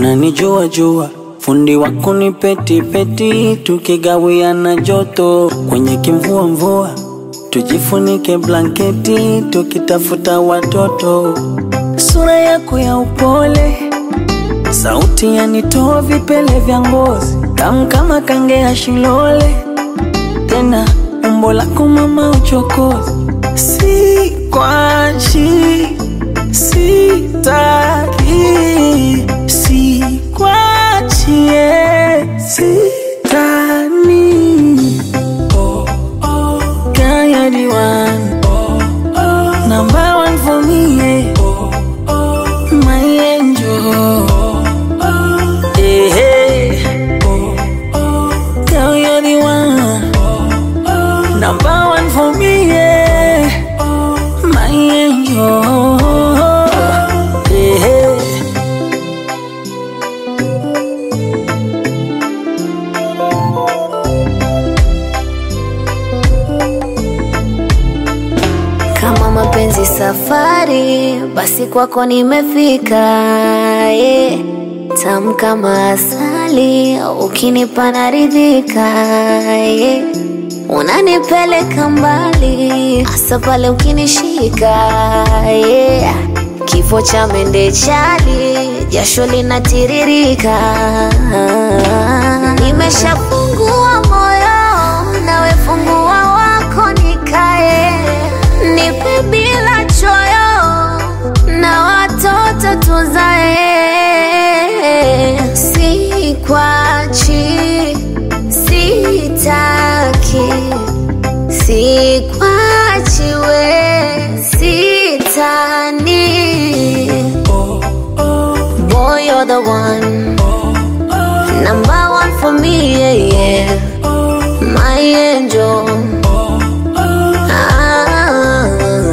unanijua jua fundi wako ni peti peti, tukigawiana joto kwenye kimvua mvua, tujifunike blanketi tukitafuta watoto. Sura yako ya upole, sauti yanitoa vipele vya ngozi, tamu kama kange ya shilole, tena umbo lako mama uchokozi, si kwachi sitaki sikwachie sitani oh, oh. Girl, you're the one oh, oh. Number one for me yeah. oh, oh. My angel oh, oh. Hey, hey. Oh, oh. Girl, you're the one oh, oh. Number one for me yeah. oh, My angel hey, hey. Kama mapenzi safari, basi kwako nimefika. Yeah. Tamu kama asali, ukinipa naridhika. Yeah. Unanipeleka mbali, hasa pale ukinishika. Yeah. Kifo cha mende chali, jasho linatiririka. Nimeshafungua moyo, nawe fungua wako nikae nipe bila choyo na watoto tuzae, sikwachi, sitaki, sikwachi we, sitani. Boy, you're the one, number one for me, yeah, yeah. my angel. Ah,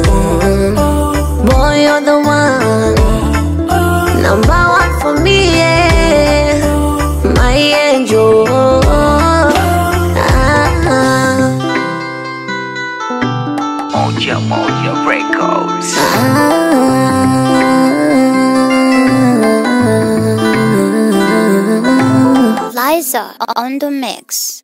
boy, you're the one, number one for me, yeah. my angel. Ah, Moja Moja Records. ah. Liza on the mix.